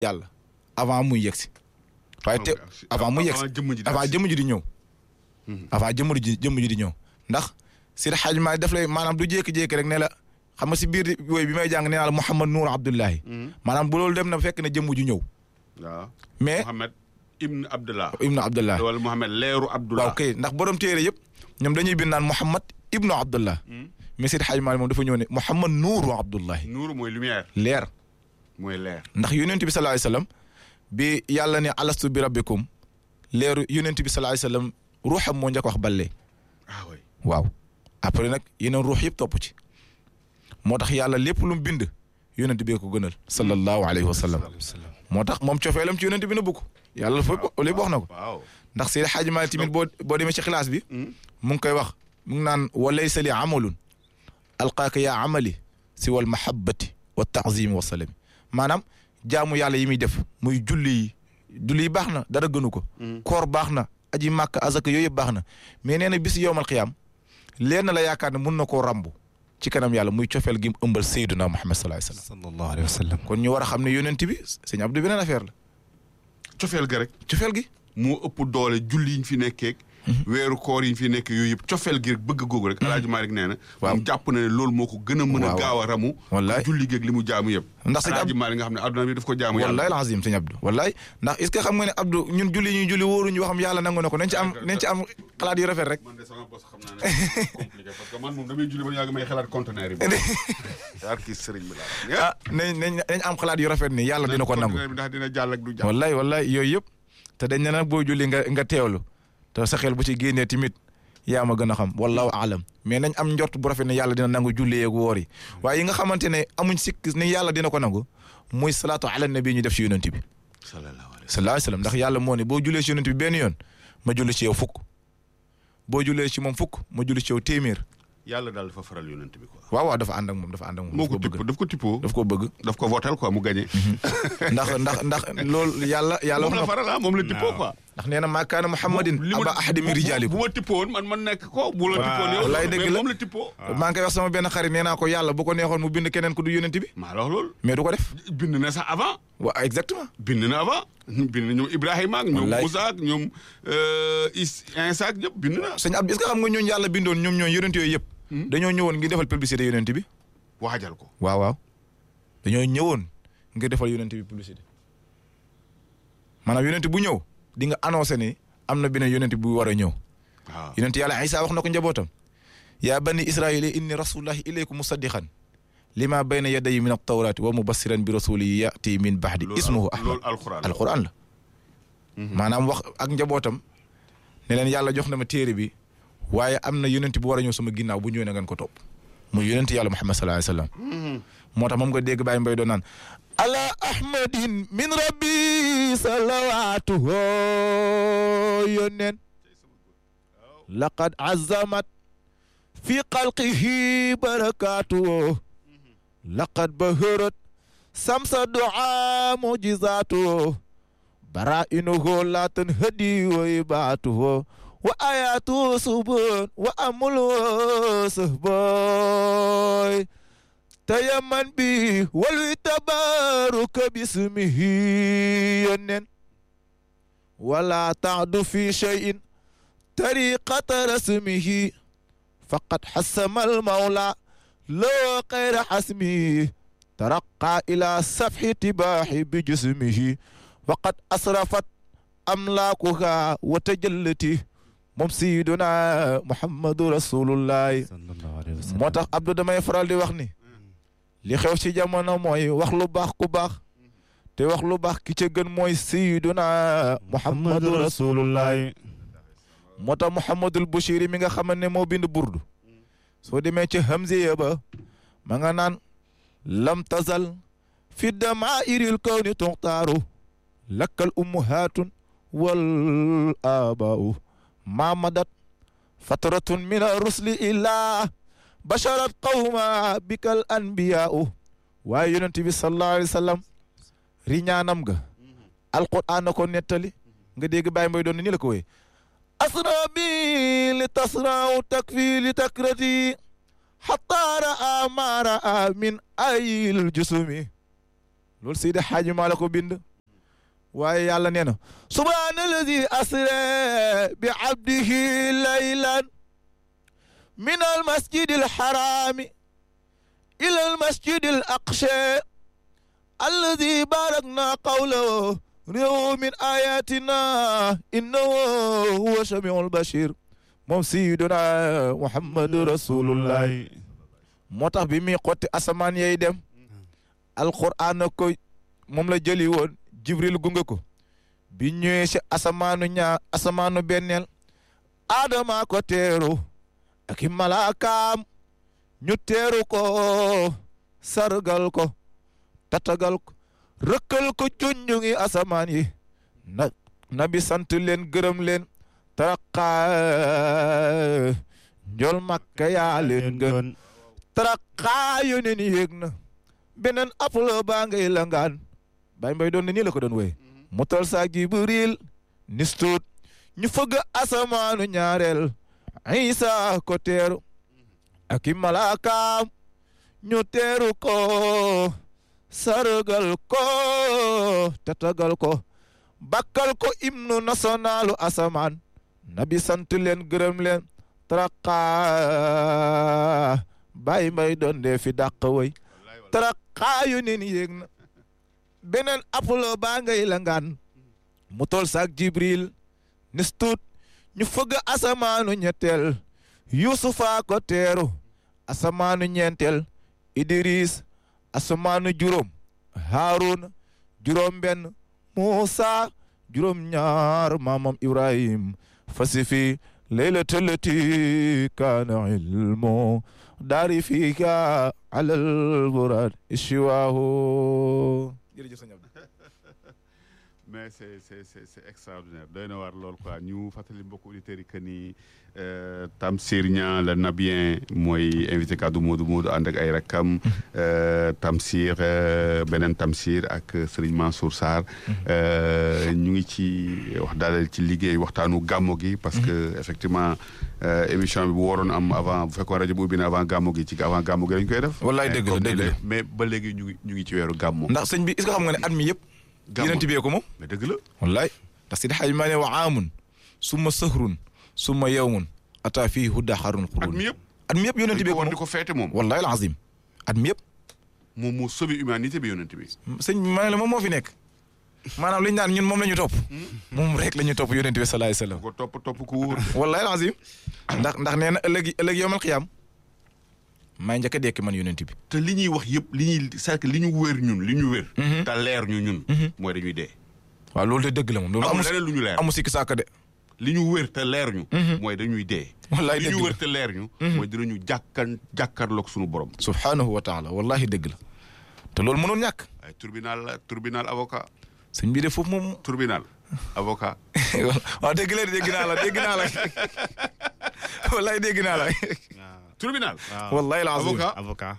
yàlla avant muy yegsi waaye te avant muy yegsi jëmm ji avant jëmm ji di ñëw avant jëmm ji jëmm ji di ñëw ndax Seydi Hadji Malick daf lay maanaam du jékki-jékki rek ne la xam nga si biir wooy bi may jàng nee naa la Mouhamad Nour Abdullahi maanaam bu loolu dem na fekk na jëmm ju ñëw waaw mais Mohamed Ibn Abdullah Ibnu Abdullah wala Mohamed leeru Abdullah waaw kay ndax borom téere yëpp ñoom dañuy bind naan Mouhamad Ibnu Abdullah mais Seydi Hadji Malick moom dafa ñëw ne Mouhamad Nour Abdullahi nuur mooy lumière leer mooy leer ndax yonent bi sallallahu alayhi wasallam bi yàlla ne alastu bi rabbikum leeru yonent bi sallallahu alayhi wasallam ruuxam moo njëkk wax balle ah oui waaw après nag yeneen ruux yëpp topp ci moo tax yàlla lépp lu mu bind yonent bee ko gënal sallallahu alayhi wa sallam moo tax moom cofeelam ci yonent bi na bugg yàlla fa lépp wax na ko waaw ndax Seydi Hadji Malick tamit boo boo demee ci xilaas bi mu ngi koy wax mu ngi naan wa laysa li amalun alqaaka yaa amali si wal mahabbati wa taazimi wa salami maanaam jaamu yàlla yi muy def muy julli yi julli yi baax na dara gënu ko koor baax na aji màkk azaka yooyu yëpp baax na mais nee na bis yowmal qiyaam leer na la yaakaar ne mun na koo rambu ci kanam yàlla muy cofeel gi mu ëmbal Seyduna Muhammad sallallahu alayhi wa sallam sallallahu alayhi wa sallam kon ñu war a xam ne yonent bi sëñ Abdou beneen affaire la cofeel ga rek cofeel gi moo ëpp doole julli yi ñu fi nekkeeg weeru koor yi ñu fi nekk yooyu yëpp cofeel gi rek bëgg googu rek alaaji Malick nee na Waaw. moom jàpp na ne loolu moo ko gën a mën a Waaw. gaaw a ramu Wallaay. julli géeg li mu jaamu yëpp Ndax sëñ alaaji Ab- Malick nga xam ne adduna bi daf ko jaamu wallaay yàlla lazim sëñ Abdou wallaay ndax est ce que xam nga ne Abdou ñun julli ñuy julli wóoruñu waxam yàlla nangu na ko nañ ci am nañ ci am xalaat yu rafet rek man de sama bos xam naa ne compliqué parce que man moom damay julli ba yàgg may xalaat conteneur yi yaar kii sëriñ bi laa ah nañ nañ nañ am xalaat yu rafet ni yàlla dina ko nangu conteneur bi ndax dina jàll ak du jàll wallaay wallaay yooyu yëpp te dañ ne nag boo julli nga nga teewlu te sa xel bu ci génnee tamit yaa ma gën a xam wallahu alam mais nañ am njort bu rafet ne yàlla dina nangu julli yeeg woor yi waaye yi nga xamante ne amuñ sikk ne yàlla dina ko nangu muy salaatu ala nabi ñu def ci yonent bi sallallahu alayhi sallallahu alayhi wasallam ndax yàlla moo ne boo jullee ci yonent bi benn yoon ma julli ci yow fukk boo jullee ci moom fukk ma julli ci yow téeméer yàlla daal dafa faral yonent bi quoi waaw waaw dafa ànd ak moom dafa ànd ak moom moo daf ko ko tipp bëgg daf ko tippoo daf ko bëgg daf ko votel quoi mu gagné ndax ndax ndax loolu yàlla yàlla moom wax la na ko faral ah moom la tippoo quoi ndax nee na maa kaana muhammadin li mu- aba ahadi min bu- rijaalikum bu ma tippoon man man nekk ko bu la Waaw. tippoon yow Wallaay dëgg mais la. moom la tippoo maa ngi koy wax sama benn xarit nee naa ko yàlla bu ko neexoon mu bind keneen ku du yónent bi maa la wax loolu mais du ko def bind na sax avant waaw exactement bind na avant bind na ñoom Ibrahima ak ñoom Wallaay. Moussa ak ñoom euh, Is Insa ak ñëpp bind na sëñ Abdou est-ce que xam nga ñooñu yàlla bindoon ñoom ñooñu yónent yooyu yëpp dañoo ñëwoon ngir defal publicité yónent bi waajal ko waaw waaw dañoo ñëwoon ngir defal yónent bi publicité maanaam yónent bu ñëw di nga annoncé ni am na beneen yónent bu war a ñëw waaw yonent yàlla Isa wax na ko njabootam yaa bani israila inni rasulullahi ilaykum musaddiqan lima bayna yadayi min altawrati wa mubassiran bi rasuli yati min baxdi loolu ismuhu al- ahmad loolu alxuraan la. alquran la maanaam wax ak njabootam ne leen yàlla jox na ma téere bi waaye am na yonent bu war a ñëw sama ginnaaw bu ñëwee na ngeen ko topp muy yonent yàlla muhammad sallallahu alayhi wasallam moo tax moom nga dégg Baye Mbaye doon naan ala ahmadin min rabbi salawatuhu yónneen laqad azamat fi xalqihi barakatuhu laqad baharat samsa du'a mujizatuhu barainuhu la tanhadi wa ibatuhu wa ayatu subun wa amulu sahboy tayamman bi walwi tabaruka bismihi yonnen wala ta'du fi shay'in tariqata rasmihi faqad hasama almawla لو غير حسمه ترقى إلى سفح تباح بجسمه وقد أسرفت أملاكها وتجلت moom Sayyiduna Muhammadu Rasulullah sallallahu alayhi wa sallam moo tax Abdou damay faral di wax ni li xew ci jamono mooy wax lu baax ku baax te wax lu baax ki ca gën mooy Sayyiduna Muhammadu Rasulullah moo tax Muhammadul Bushiri mi nga xam ne moo bind burdu soo demee ca Hamziya ba ma nga naan lam tazal fi damaa'iril kawni tuxtaaru lakkal ummuhaatun wal aabaa'u ma madat fatratun min arrusli illaa basharat qawma bikal anbiyaa'u waaye yonent bi sallallahu alayhi wa sallam riñaanam ga alquraan na ko nettali nga dégg Baye Mbaye doon ni la ko wéy asra bi li tasraaw takfi li takrati xataa raa maa raa min ayil jusumi loolu Seydi Xaaji maa la ko bind waaye yàlla nee na subhaana alladi asra bi abdihi laylan min al masjid al harami ila al masjid al aqsa alladi barakna qawlahu réew min ayatina innahu huwa samiul bashir moom sayyiduna muhammadu rasulullahi moo tax bi muy xotti asamaan yay dem alquran na ko moom la jëli woon jibril gunge ko bi ñëwee si asamaanu ñaar asamaanu benneel adama ko teeru ak i malaakaam ñu teeru ko sargal ko tatagal ko rëkkal ko junju ngi asamaan yi na nabi sant leen gërëm leen taraqa njol makka yaa leen gën taraqa yu ne ni yéeg na beneen aplo baa ngay langaan bay mbay doon ne nii la ko doon woy mu tol sa jibril nistuut ñu fëgg asamaanu ñaareel isa ko teeru ak i malaakaam ñu teeru ko sargal ko tatagal ko bakkal ko hymne nationalu asamaan nabi sant leen gërëm leen taraqa bàyyi mbay doon dee fi dàq way taraqa yu nin yéeg na beneen apolo baa ngay langaan mu tol saak jibril nistuut ñu fëgg asamaanu ñetteel yusufa ko teeru asamaanu ñeenteel idris asamaanu juróom haaruna juróom benn muusa juróom ñaar maamam ibrahim fasifi laylatal lati kaana ilmu daari fiika alal burad ishiwaahu jërëjëf sëñ Abdou mais c'est c'est c'est c'est extraordinaire doy na waar lool quoi ñu fàttali mbokku auditeurs yi que ni Tamsir Niang la Nabien mooy invité kaddu Modou Modou ànd ak ay rakkam Tamsir beneen Tamsir ak Serigne Mansour Sarr ñu ngi ci wax daal ci liggéey waxtaanu gàmmo gi parce que effectivement émission bi bu waroon am avant bu fekkoon rajo bu ubbi na avant gàmmo gi ci avant gàmmo gi lañ koy def. wallaay dëgg la dëgg la mais ba léegi ñu ngi ñu ngi ci weeru gàmmo. ndax sëñ bi est-ce que xam nga ne at mi yëpp. gàmmo yonent bi ko moom. mais dëgg la. wallaay ndax si xaj maa ne wa aamun summa sahrun summa yawmun ata fii hudda xarun at qurun mi yëpp. at mi yëpp yonent bi dañ ko ko war moom di ko feete moom. wallaay alazim at mi yëpp moom moo sauvé humanité bi yonent bi. sëñ bi ma ne la moom moo fi nekk maanaam li ñu naan ñun moom la ñu topp moom rek la ñu topp yonent bi salaay salaam ko topp topp ko wóor. wallaay alazim ndax ndax nee na ëllëg ëllëg yowmal xiyaam may njëkk a dekk man yonent bi te li ñuy wax yëpp li ñuy c'est que li ñu wér ñun li ñu wér. te leer ñu ñun. mooy dañuy dee. waaw loolu de dëgg la moom loolu amul amu leneen lu ñu leer. amu sikki sàkk de li ñu wér te leer ñu. mooy dañuy dee. wallaay li dëgg ñu la wér te leer ñu. mooy dinañu jàkkan jàkkaarloog suñu borom. subhaanahu wa taala wallahi dëgg la te loolu mënoon ñàkk ay tribunal la tribunal avocat. sëñ bi de foofu moom tribunal avocat. waaw dégg la dégg naa la dégg naa la wallahi dégg naa la tribunal. wallahi alazim avocat. avocat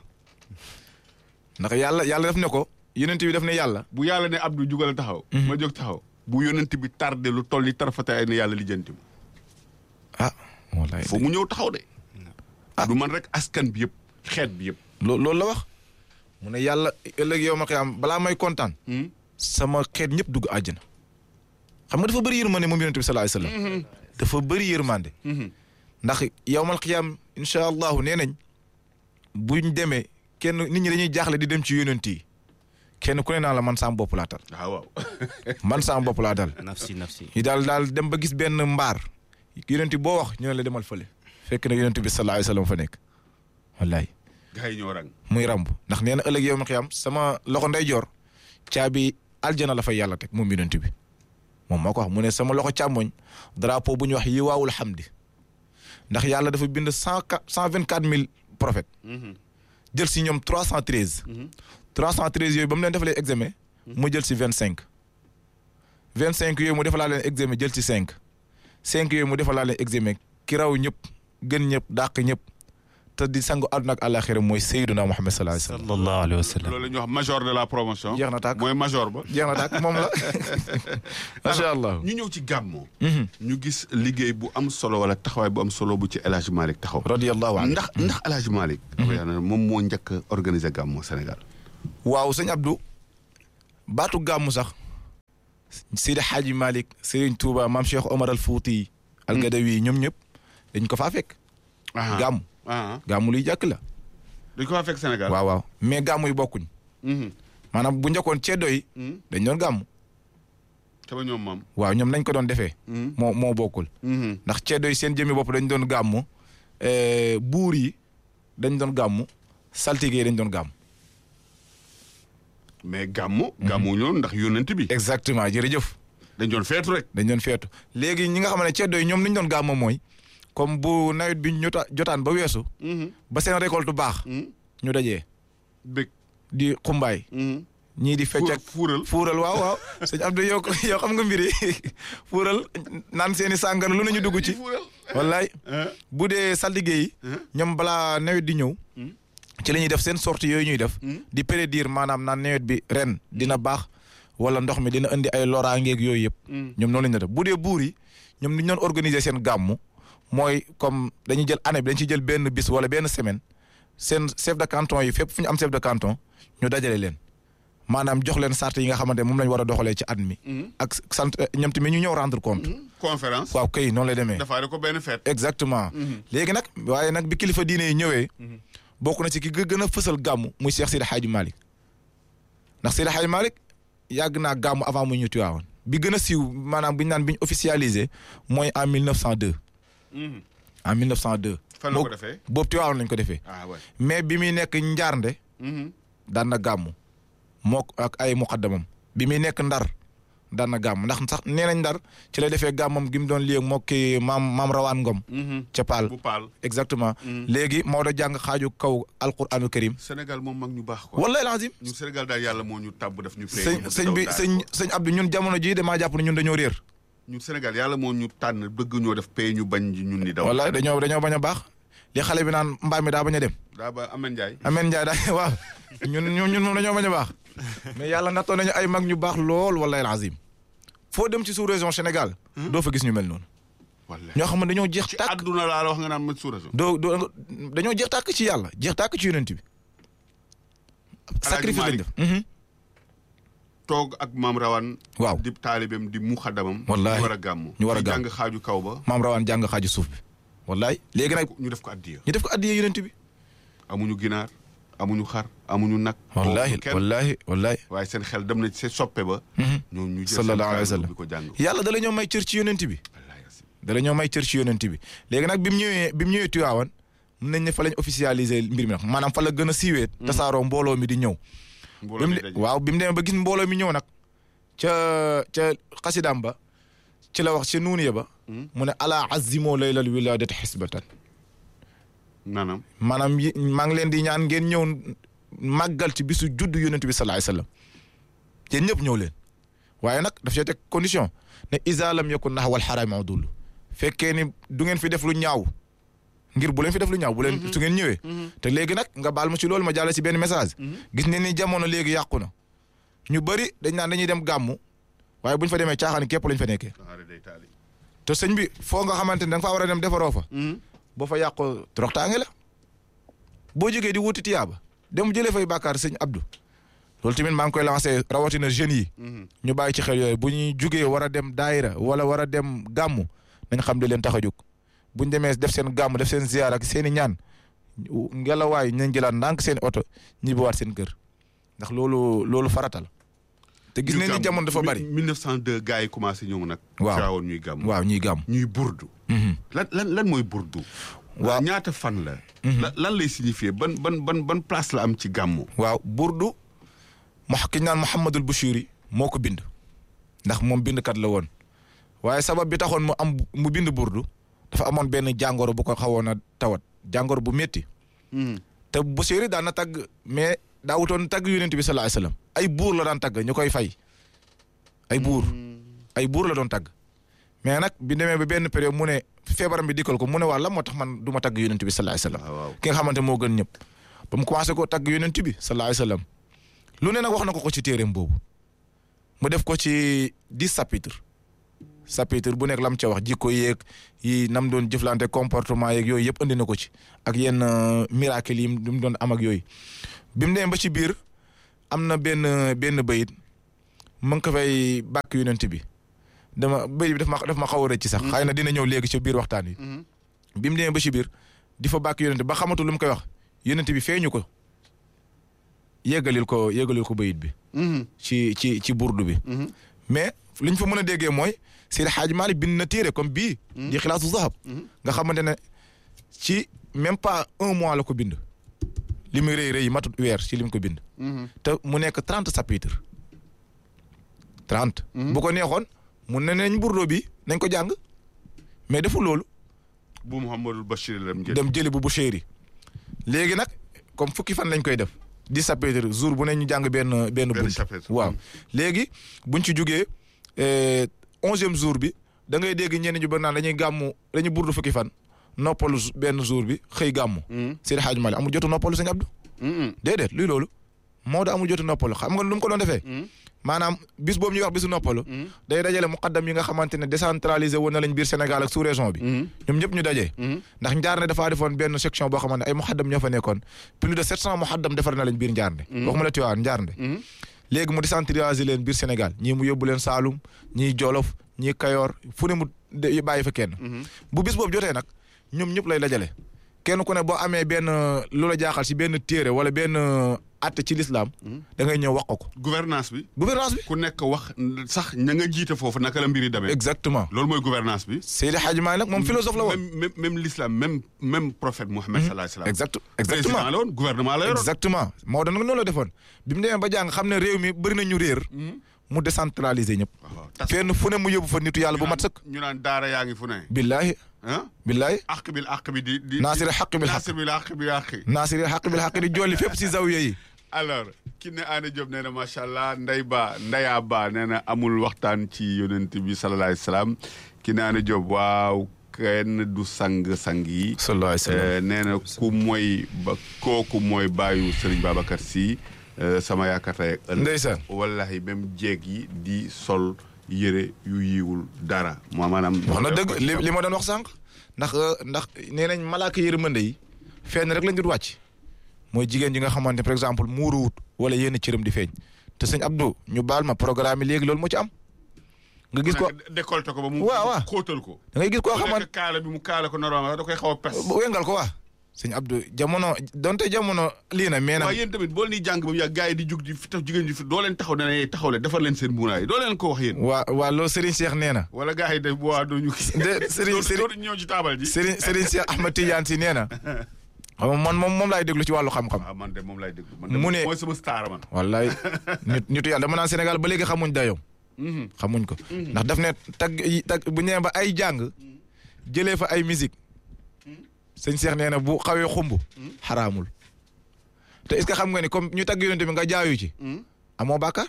ndax yàlla yàlla def ne ko yonent bi def ne yàlla bu yàlla ne Abdou jugal taxaw. ma jóg taxaw. bu yonent bi tardé lu toll ni tarfate ay ne yàlla lijjanti ma. ah wallahi foo mu ñëw taxaw de. Ah. du man rek askan bi yëpp xeet bi yëpp. loo loolu la wax mu ne yàlla ëllëg yow ma xiyaam balaa may kontaan sama xeet ñëpp dugg àjjana xam nga dafa bëri yërmande moom yonent bi sallallahu alayhi wasallam dafa bëri yërmande ndax yowmal xiyaam incha allahu nee nañ buñ demee kenn nit ñi dañuy jaaxle di dem ci yonent yi kenn ku ne naa la man sama bopp laa tal ah waaw. man sama bopp laa dal nafsi nafsi ñu daal daal dem ba gis benn mbaar yonent boo wax ñu ne la demal fële fekk na yonent bi sallallahu alayhi wasallam fa nekk wallaay gars yi ñoo rang. muy ramb ndax nee na ëllëg yow ma xiyam sama loxo ndeyjoor caabi aljana la fay yàlla teg moom yonent bi moom moo ko wax mu ne sama loxo càmmoñ drapeau bu ñuy wax yiwaawul xamdi ndax yàlla dafa bind cent quatre cent vingt quatre mille prophètes jël si ñoom trois cent treize trois cent treize yooyu ba mu leen defalee examen mu jël si vingt cinq vingt cinq yooyu mu defalaa leen examen jël ci cinq cinq yooyu mu defalaa leen examen ki raw ñëpp gën ñëpp dàq ñëpp te di sangu àdduna ak àllaaxira mooy Seydina Muhammad sallallahu alayhi wa sallam sallallahu alayhi wa sallam loolu la ñuy wax major de la promotion. Jeex na tàkk. mooy major ba. jeex na tàkk moom la macha allah. ñu ñëw ci gàmmoo. ñu gis liggéey bu am solo wala taxawaay bu am solo bu ci El Hadj Malick taxaw. radiyallahu anhu ndax ndax El Hadj Malick. moom moo njëkk a organiser gàmmoo Sénégal. waaw sëñ Abdou baatu gàmmu sax Sidi Hadji Malick Serigne Touba maam Cheikh Omar al Fouti al Gadawi ñoom ñëpp dañ ko faa fekk ah gàmm ah gàmmu luy jàkk la dañ ko faa fekk Sénégal. waaw waaw mais gàmmu yi bokkuñ Mhm. maanaam bu njëkkoon ceddo yi Mhm. dañ doon gàmmu sama ñoom maam. waaw ñoom nañ ko doon defee Mhm. moo moo bokkul Mhm. ndax ceddo yi seen jëmmi bopp dañ doon gàmmu eh, buur yi dañ doon gàmmu saltige yi dañ doon gàmmu mais gàmmu. gàmmu ñoon ndax yónnent bi. exactement jërëjëf dañ doon feetu rek. dañ doon feetu léegi ñi nga xam ne ceddo yi ñoom li ñu doon gàmmu mooy comme bu nawet bi ñu jota- jotaan ba weesu Mhm. ba seen récolte baax Mhm. ñu dajee bëgg. di xumbaay Mhm. ñii di fecc Fuur- ak fuural. fuural waaw waaw sëñ Abdou yow yow xam nga mbiri fuural naan seeni sàngara lu nañu dugg ci fuural. wallaay ah. bu dee saltige yi ñoom balaa nawet di ñëw Mhm. ci la ñuy def seen sortie yooyu ñuy def Mhm. di prédire maanaam naan nawet bi ren dina baax wala ndox mi dina indi ay loraangeeg yooyu yëpp Mhm. ñoom noonu la ñu def bu dee buur yi ñoom ni ñu doon organiser seen gàmmu mooy comme dañuy jël année bi dañ ci jël benn bis wala benn semaine seen chef de canton yi fépp fu ñu am chef de canton ñu dajale leen maanaam jox leen sart yi nga xamante ne moom lañ war a doxalee ci at mi Mhm. ak sant ñoom tamit ñu ñëw rendre compte Mhm. conférence. waaw kay noonu lay demee dafaare ko benn fête. exactement Mhm. léegi nag waaye nag bi kilifa diine yi ñëwee Mhm. bokk na ci ki gë- gën a fësal gàmmu muy Cheikh Sidi Hadji Malick ndax Sidi Hadji Malick yàgg naa gàmmu avant mu ñu Tiwaawan bi gën a siiw maanaam bi ñu naan bi ñu officialisé mooy en 1902 Mhm. en 1902. fan la ko Boobu- defee. boobu Tiwaawan lañ ko defee ah ouais. mais bi muy nekk njaarnde Mhm. daan na gàmmu moo ak ay muqaddamam bi muy nekk ndar daan na gàmmu ndax sax nee nañ ndar ci la defee gàmmam gi mu doon lii moo ki maam maam rawaan ngom Mhm. ca Paal bu paal. exactement Mhm. léegi Maodo jàng xaaju kaw alquranu karim Sénégal moom mag ñu baax quoi. wallahi lazim ñun Sénégal daal yàlla moo ñu tàbb def ñu. pay sëñ ñu sëñ bi daw sëñ daal sëñ Abdou ñun jamono jii damaa jàpp ne ñun dañoo réer ñun Sénégal yàlla moo ñu tànn bëgg ñoo def pay ñu bañ ñun ni daw. wallahi dañoo dañoo bañ a baax li xale bi naan mbaam mi daa bañ a dem daa ba Amène Ndiaye. Ameen Njaay daa waaw ñun ñun ñun moom dañoo bañ a baax mais yàlla nattoo nañu ay mag ñu baax lool wallahi lazim foo dem ci sous région Sénégal doo fa gis ñu mel noonu wallaahi. ñoo xam ne dañoo jeex ci tàkk àdduna laa la wax nga naan ma suura doo doo dañoo jeex tàkk ci yàlla jeex tàkk ci yonent bi sacrifice lañ def Mhm. toog ak maam rawan waaw di taalibem di muxaddamam Wallaahi. ñu war a gàmm Ñu war a ñu gàmm. jàng xaaju kaw ba maam rawaan jàng xaaju suuf bi wallahi léegi nag ñu def ko addiya ñu def ko addiyee yonent bi amuñu ginaar amuñu xar amuñu nag wallahi amuñu kenn. wallahi wallahi waaye seen xel dem na ci seen soppe ba Mhm. ñoom ñu jël Sallallahu alayhi wa seen sallam. bi ko jàng yàlla dala ñoo may cër ci yonent bi wallaahi asim. dala ñoo may cër ci yonent bi léegi nag bi mu ñëwee bi mu ñëwee Tiwaawan mun nañ ne fa lañ officialiser mbir mi nag maanaam fa la gën a siiwee tasaaroo mbooloo mi di ñëw bi mbooloo mu mi de- daje. waaw bi mu demee ba gis mbooloo mi ñëw nag ca ca xasidaam ba ci la wax ca nuuniya ba Mhm. mu ne ala azimoo laylal wiladati xisbatan naanam maanaam yi maa ngi leen di ñaan ngeen ñëw màggal ci bisu juddu yonent bi salaay sallam yéen ñëpp ñëw leen waaye nag daf cee teg condition ne isa lam yakun nax wal xaraami adul fekkee ni du ngeen fi def lu ñaaw ngir bu leen fi def lu ñaaw bu leen su ngeen ñëwee te léegi nag nga baal ma ci loolu ma jàll ci benn message gis ne ni jamono léegi yàqu na ñu bëri dañ naan dañuy dem gàmmu waaye bu ñu fa demee caaxaan képp lañ fa nekkee taxaare day taali te sëñ bi foo nga xamante ne da nga faa war a dem defaroo fa boo fa yàqoo toroxtaange la boo jógee di wuti tiyaaba dem jëlee fay bàkkaar sëñ Abdou loolu tamit maa ngi koy lancé rawatina jeunes yi ñu bàyyi ci xel yooyu bu ñuy jugee war a dem daayira wala war a dem gàmmu nañ xam di leen tax a jóg bu ñu demee def seen gàmmu def seen ziyaar ak seen i ñaan ngelawaay nañ jëlaat ndànk seen oto ñibbiwaat seen kër ndax loolu loolu farata la te gis nañ ni jamono dafa bari 1902 gars yi commencé ñëw nag. Waaw. Tiwaawan ñuy gàmm. waaw ñuy gàmm ñuy burdu. Mhm. lan lan lan mooy burdu. Waaw. ñaata fan la. la- lan lay signifier ban ban ban ban place la am ci gàmmu. waaw burdu mu ki ñu naan Mouhamadul Bouchiri moo ko bind ndax moom bindkat la woon waaye sabab bi taxoon mu am mu bind burdu dafa amoon benn jàngoro bu ko xawoon a tawat jàngoro bu métti te Bouchiri daan na tagg mais daa wutoon tagg yonent bi sallallahu alayhi wasallam ay buur la daan tagg ñu koy fay ay buur ay buur la doon tagg mais nag bi demee ba benn période mu ne feebaram bi dikkal ko mu ne waa lan moo tax man du ma tagg yonent bi sallallahu alayhi wasallam waaw waaw. ki nga xamante moo gën ñëpp ba mu commencé ko tagg yonent bi sallallahu alayhi wasallam lu ne nag wax na ko ko ci téereem boobu mu def ko ci dix chapitres chapitre bu nekk lam ca wax jikko yeeg yi nam doon jëflante comportement yeeg yooyu yëpp andi na ko ci ak yenn euh, miracle yi mu doon am ak yooyu bi mu demee ba ci biir am na benn benn bayit mu ngi ko fay bàkk yonent bi dama bëy bi daf ma daf ma xaw a rëcc sax xëy na dina ñëw léegi ci biir waxtaan wi bi mu demee ba ci biir di fa bàkk yonent ba xamatul lu mu koy wax yonent bi feeñu ko yeggalil ko yeggalil ko bayit bi ci ci ci burdu bi mais li ñu fa mën a déggee mooy Seydi Hadji Malick bind na téere comme bii di xilaasu zahab nga xamante ne ci même pas un mois la ko bind li muy rëy rëy matut weer ci li mu ko bind te mu nekk trente chapitres trente bu ko neexoon mun na nañ burdo bi nañ ko jàng mais deful loolu bu Mouhamadul Bachir lam jël dem jëli bu bu chéri léegi nag comme fukki fan lañ koy def dix chapitres jour bu ne ñu jàng benn benn benn bunt chapitre waaw léegi buñ ci jugee onzième jour bi da ngay dégg ñenn ñu ba naan dañuy gàmmu dañuy burdu fukki fan noppalu z- benn jour bi xëy gàmmu Seydi Hadji Malick amul jotu noppalu sëñ Abdou déedéet luy loolu Maodo amul jotu noppalu xam nga lu mu ko doon defee maanaam bis boobu ñuy wax bisu noppalu day dajale muqaddam yi nga xamante ne décentralisé woon na lañ biir Sénégal ak sous région bi ñoom ñëpp ñu dajee ndax Njaarne dafaa defoon benn section boo xamante ne ay muqaddam ñoo fa nekkoon plus de 700 muqaddam defar na lañ biir Njaarne waxuma la Tiwaawan Njaarne léegi mu décentraliser leen biir Sénégal ñii mu yóbbu leen Saalum ñii Jolof ñii Kayoor fu ne mu de- bàyyi fa kenn bu bis boobu jotee nag ñoom ñëpp lay dajale kenn ku ne boo amee benn lu la jaaxal si benn téere wala benn atte ci lislaam da ngay ñëw wax ko ko gouvernance bi gouvernance bi ku nekk wax sax ña nga jiite foofu naka la mbiri demee exactement loolu mooy gouvernance bi Seydi Hadji Malick nag moom philosophe la woon même même même l'islam même même prophète Mohammed sallallahu alayhi wa sallam exact président exactement la woon gouvernement la yoroon exactement Maodo nag noonu la defoon bi mu demee ba jàng xam ne réew mi bëri na ñu réer mu décentraliser ñëpp waaw tas fenn fu ne mu yóbbu fa nitu yàlla bu mat sëkk ñu naan daara yaa ngi fu ne billaahi ah billaahi àq bil àq bi di di naasiri xaq bil xaq naasir bil àq bi àq naasiri xaq bil xaq di jolli fépp si zawiya yi alors ki ne Aana Diop nee na macha allah Ndey Ba Ndeya Ba nee na amul waxtaan ci yonent bi sallallahu alayhi wa sallam ki ne Aana Diop waaw kenn du sang sang yi. sallallahu alayhi wa sallam Eh, nee na ku mooy ba kooku mooy bàyyu Serigne Babacar Sy eh, sama yaakaar tey ak ëllëg. ndeysaan wallahi même jeeg yi di sol yére yu yiwul dara moo maanaam. wax na dëgg li li ma doon wax sànq ndax ndax nee nañ malaaka yërmande yi fenn rek lañ dul wàcc mooy jigéen ji nga xamante ne par exemple muuruwut wala yenn cëram di feeñ te sëñ Abdou ñu baal ma programme yi léegi loolu moo ci am nga gis ko décolleté ko ba mu. waaw waaw. xóotal ko. da ngay gis koo bu xamante nekk kaala bi mu kaala ko normalement da koy xaw a pes. wengal ko waa sëñ Abdou jamono donte jamono lii na mais waaw nag yéen tamit boo leen di jàng ba mu yàgg gars yi di jug di fi tax jigéen ji fi doo leen taxaw ne ne taxaw leen defar leen seen mbuunaay doo leen ko wax yéen. waa waa loolu Serigne Cheikh nee na wala gars yi de bu waa doo ñu. De- Serigne- doo doo ñëw ci taabal ji. Serigne Serigne Cheikh Ahmed Tidiane si nee na xam nga man moom moom laay déglu ci wàllu xam-xam waaw man de moom lay déglu. man de Mu ne- mooy sama star man. wallaay nit nitu yàlla dama naan Sénégal ba léegi xamuñ dayoom xamuñ ko ndax daf ne tag yi tag bu ñëwee ba ay jàng jëlee fa ay musique sëñ Cheikh nee na bu xawee xumb xaraamul te est-ce que xam nga ni comme ñu tagg yonent bi nga jaayu ci amoo bàkkaar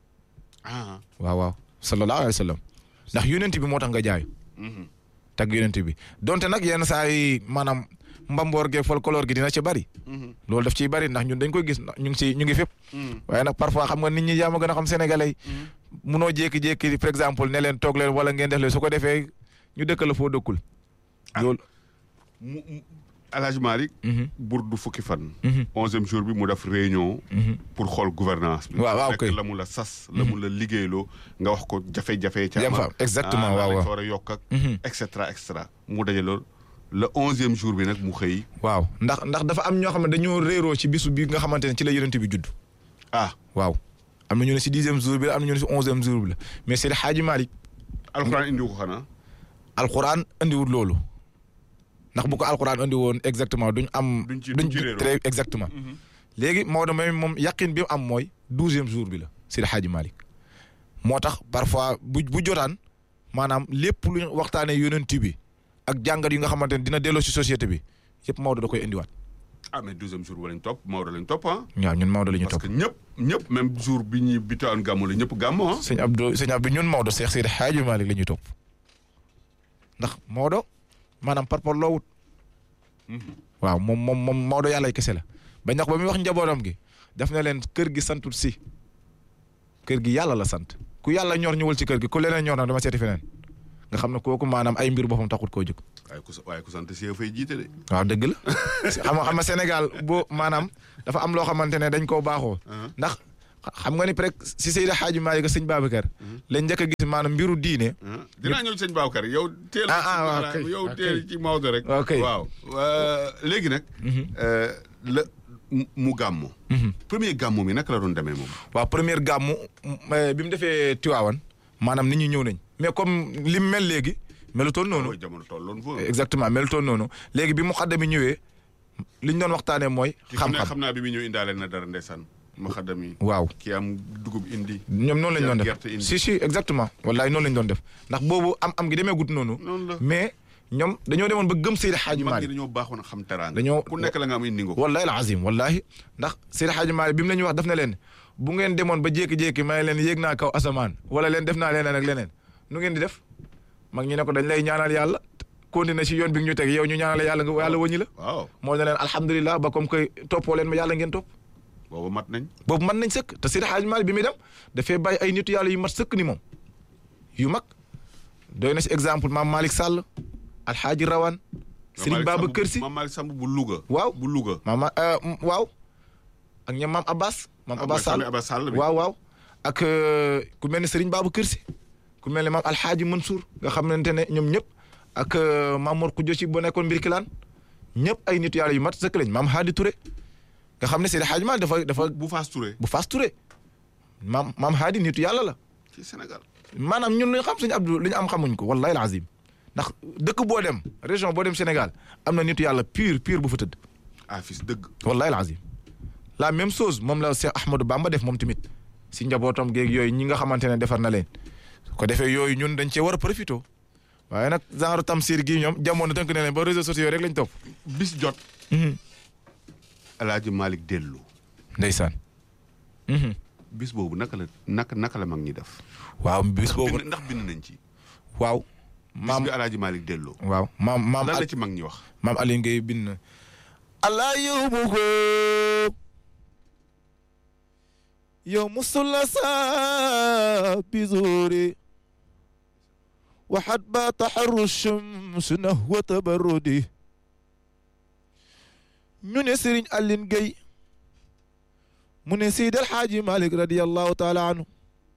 ah. waaw waaw sallallahu alayhi wa sallam ndax yonent bi moo tax nga jaayu tagg yonent bi donte nag yenn saa yi maanaam mbamboor ge folklore gi dina ci bari loolu daf ciy bari ndax ñun dañ koy gis ndax ñu ngi ci ñu ngi fépp waaye nag parfois xam nga nit ñi yaa ma gën a xam sénégalais yi munoo jékki-jékki par exemple ne leen toog leen wala ngeen def leen su ko defee ñu dëkk la foo dëkkul loolu mu mu El Hadj Malick Mhm. burdu fukki fan. Mhm. onzième jour bi mu def réunion. pour xool gouvernance bi. Waaw, waaw, Fekk kay. la mu la sas. la mu la liggéeyloo nga wax ko jafe-jafe. ca Yam fa, exactement, waaw, waaw waaw. war a yokk ak. Mhm. et cetera et cetera mu daje loolu le onzième jour bi nag mu xëy. waaw ndax ndax dafa am ñoo xam ne dañoo réeroo ci bisu bi nga xamante ne ci la yonent bi judd ah waaw am na ñu ne si dixième jour bi la am na ñu ne si onzième jour bi la mais Seydi Hadji Malick alxuraan indi ko xanaa. alxuraan andiwul loolu ndax bu ko alxuraan andi woon exactement duñ am. Duñ ci- duñ ci réeroo. très exactement. léegi Maodo may moom yaqin bi mu am mooy douzième jour bi la Seydi Hadji Malick moo tax parfois bu bu jotaan maanaam lépp lu ñu waxtaanee yonent bi ak jàngat yi nga xamante ne dina delloo si société bi yëpp Maodo da koy indiwaat. ah mais douzième jour ba lañ topp Maodo lañ topp ah. waaw ñun Maodo la ñu parce topp que ñëpp ñëpp même jour bi ñuy bitaan gàmmu la ñëpp gàmmu ah. sëñ Abdou sëñ Abdou ñun Maodo Seex Seydi Hadji Malick la ñuy topp ndax Maodo maanaam par rapport loo wut waaw moom moom moom Maodo yàlla kese la ba ñax ba muy wax njabootam gi daf na leen kër gi santul si kër gi yàlla la sant ku yàlla ñor ñëwal ci kër gi ku leneen ñor na dama seeti feneen nga xam ne kooku maanaam ay mbir boppam taxut koo jóg waaye ku sa waaye ku sant si fay jiite de. waaw dëgg la xam nga xam nga Sénégal boo maanaam dafa am loo xamante ne dañ koo baaxoo ndax xam nga ni presque si Seydi Hadji Malick sëñ Babacar lañ njëkk a gis maanaam mbiru diine ah dinaa ñëw ci sëñ Babacar yow. teel Ah, ah, waaw, voilà, kay, yow ok. teel ci Maodo rek. Ok. waaw euh, léegi nag. euh, la mu- mu gàmmu. premier gàmmu mi naka la doon demee moom. waaw première gàmmu m- bi mu defee Tiwaawan maanaam nit ñi ñëw nañ mais comme li mu mel léegi melutoon noonu mooy jamono tolloon foofu. exactement melutoon noonu léegi bi mu xaddam yi ñëwee li ñu doon waxtaanee mooy ki xam ne xam-xam xam naa bi mu ñëw indaale na dara ndeysaan. ma xaddam yi. waaw ki am dugub indi. ñoom noonu lañ doon def gerte indi. si si exactement wallahi noonu lañ doon def ndax boobu am am gi demee gut noonu noonu la. mais ñoom dañoo demoon ba gëm Seydi Hadji mag ñi Malick dañoo baaxoon a xam teraanga. Dañoo- ku nekk la nga am indi nga ko. wallahi al azim wallahi ndax Seydi Hadji Malick bi mu la ñuy wax daf na leen bu ngeen demoon ba jékki-jékki may leen yéeg naa kaw asamaan wala leen def naa leneen ak leneen nu ngeen di def mag ñi ne ko dañ lay ñaanal yàlla continuer si yoon bi ñu teg yow ñu ñaanal yàlla nga yàlla wëññi la waaw moo ne leen alhamdulilah ba comme que toppoo leen ma yàlla ngeen topp boobu mat nañ. boobu mën nañ sëkk te Seydi Hadji Malick bi muy dem dafay bàyyi ay nitu yàlla yu mat sëkk ni moom yu mag doy na si exemple maam Malick Sall alxaaji Rawane Serigne Babacar Sy Maam Malick Samb bu Louga. Waaw. bu Louga. maama euh, m- waaw ak ñoom maam Abbas maam Abbas Sall Abbas Sall bi. waaw waaw ak euh, ku mel ne Serigne Babacar Sy ku mel ne maam alxaaji Mansour nga xamante ne ñoom ñëpp ak euh, maam Mor Khoudia Sy bu nekkoon mbir kilaan ñëpp ay nitu yàlla yu mat sëkk lañ maam Hadi Touré nga xam ne Seydi Hadji Malick dafa dafa bu Faas Touré. bu Fass Touré maam maam Hadi nitu yàlla la ci Sénégal. maanaam ñun li ñu xam suñu Abdou li ñu am xamuñ ko wallahi alazim ndax dëkk boo dem région boo dem Sénégal am na nitu yàlla pur pur bu fa tëdd ah fils dëgg. wallahi alazim la même chose moom la Cheikh Ahmadou Bamba def moom tamit si njabootam géeg yooyu ñi nga xamante ne defar na leen su ko defee yooyu ñun dañ cee war a profité waaye nag genre tamsir gii ñoom jamono tënk ne leen ba réseaux sociaux rek lañ topp. bis jot. El Hadj Malick dellu. ndeysaan. bis boobu naka la naka naka la mag ñi def. waaw bis boobu bind ndax bind nañ ci. waaw. bis maam bi El Hadj Malick delloo. waaw maam maam lan la Al- ci mag ñi wax. maam Aliou Ngueye bind na. allah yóbbu ko yow musula sa bizuri waxat ba taxaru shams nahwa tabarrudi ñu ne Serigne Aline Gueye mu ne Seydi El Hadji Malick radiyallahu taala anhu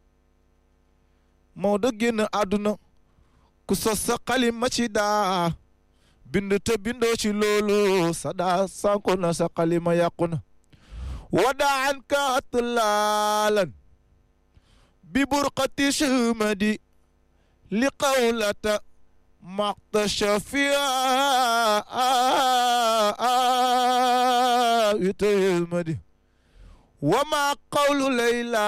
Maodo génn àdduna ku sos sa xalima ci daa bind te bindoo ci loolu sa daa sànku na sa xalima yàqu na wadaan ka atlaalan bi burqati shumadi li qawlata maqta shafia witamadi wa ma qawlu layla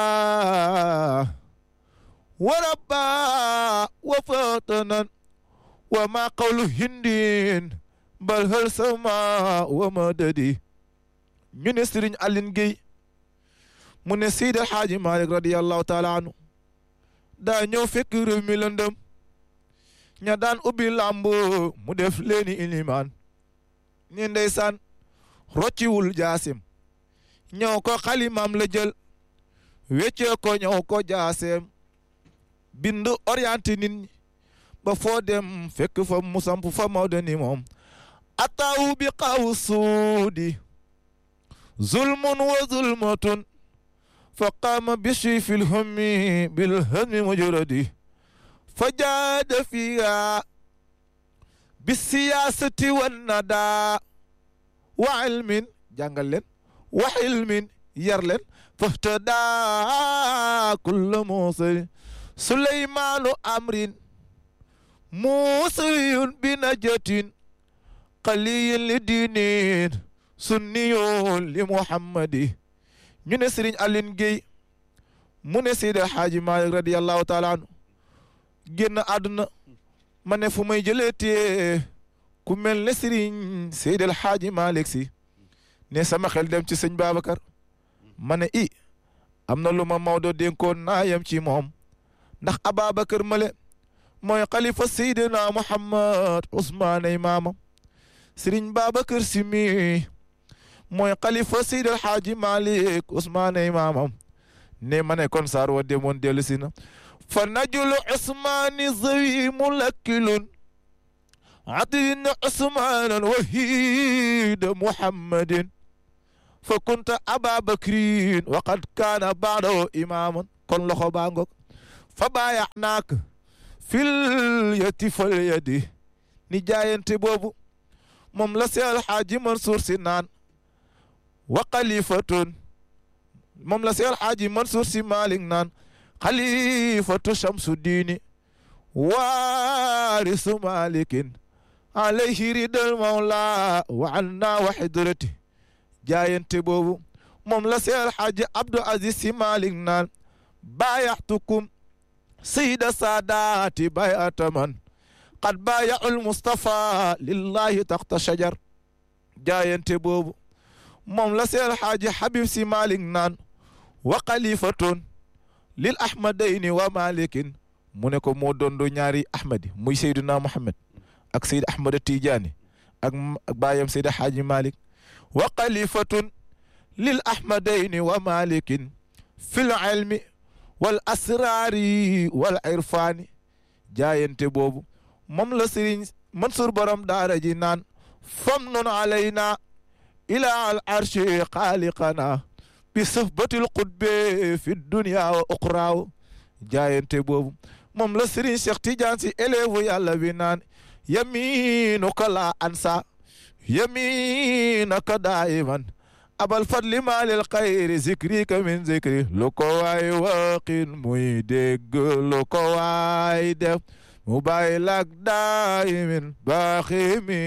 wa rabba wa fatanan wa ma qawlu hindin bal hal sama wa madadi ñu ne Serigne Aline Gueye mu ne Seydi El Hadji Malick radiyallahu taala anhu daa ñëw fekk réew mi lëndëm ña daan ubbi làmb mu def leeni ilimaan ni ndeysaan rocciwul jaasim ñëw ko xalimaam la jël weccee ko ñëw ko jaaseem bind orienté nit ñi ba foo dem fekk fa mu samp fa Maodo ni moom ataawu bi xaw suudi zulmun wa zulmatun fa qaama bishi fi lhammi bilhammi mujradi fa jaada fiha bisiyasati wannada wa ilmin jàngal leen wa ilmin yar leen fahtada kulla musali suleymaanu amrin muusiyun bi najatin qaliyin li diinin sunniyun li muhammadi ñu ne Serigne Aline Gueye mu ne Seydi El Hadji Malick radiyallahu taala anhu génn àdduna ma ne fu may jëlee tee ku mel ne Serigne Seydi El Hadji Malick si ne sama xel dem ci sëñ Babacar ma ne i am na lu ma Maodo dénkoon naa yem ci moom ndax Ababacar male mooy xalifa Seydina Muhammad Ousmane ay maamam Serigne Babacar si mi mooy xalifa Seydi El Hadji Malick Ousmane ay maamam ne ma ne kon saar wa demoon dellu si na fa najulu Ousmane zawi mulakkilun atin Ousmanan wahida Muhammadin fa kunta aba bakrin wa qad kaana baadahu imaaman kon loxo baa ngoog fa baayax naak fil yati fal yadi ni jaayante boobu moom la seel xaaji Mansour si naan wa xalifatun moom la seel xaaji Mansour si Malik naan xalifatu shamsu diini waarisu malikin alayhi ridal mawla wa anna wa xidrati jaayante boobu moom la seel xaaji Abdou Aziz si Malik naan baayaxtukum sayida saadaati bayata man qad baayaul Mustafa lillahi taxta shajar jaayante boobu moom la seel xaaji Habib si Malik naan wa xalifatun lil ahmadayni wa malikin mu ne ko moo dondo ñaari ahmadi muy Seydina Muhammad ak Seyd Ahmada Tijaani ak baayam Seyda Xaaji Malik wa xalifatun lil ahmadayni wa malikin fil ilmi wal asraari wal irfaani jaayante boobu moom la Sëriñ Mansour borom daara ji naan fam nun alayna ila al arshi xaaliqana bi sahbatil qutbe fi dunya wa uqraaw jaayante boobu moom la Serigne Cheikh Tidiane si élève yàlla bi naan yaminuka la ansa yaminaka daiman abal fadli maalil xayri zikrika min zikri lu ko waay waqin muy dégg lu ko waay def mu bàyyi lak daimin baaxi mi